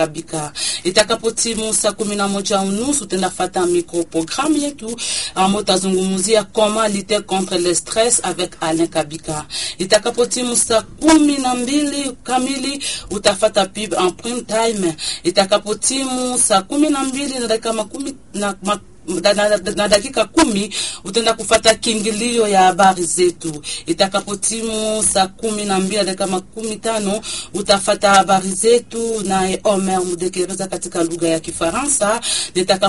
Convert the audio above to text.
Kabika. Itakapotimu saa kumi na moja unusu utendafata microprogramme yetu ambao utazungumzia comment lutter contre le stress avec Alain Kabika. Itakapotimu saa kumi na mbili kamili utafata pub en prime time. Itakapotimu saa kumi na mbili na dakika makumi na, ma, na, na, na dakika kumi utaenda kufata kiingilio ya habari zetu. Itakapotimu saa kumi na mbili na dakika makumi tano utafata habari zetu naye Omer Mudekereza katika lugha ya Kifaransa.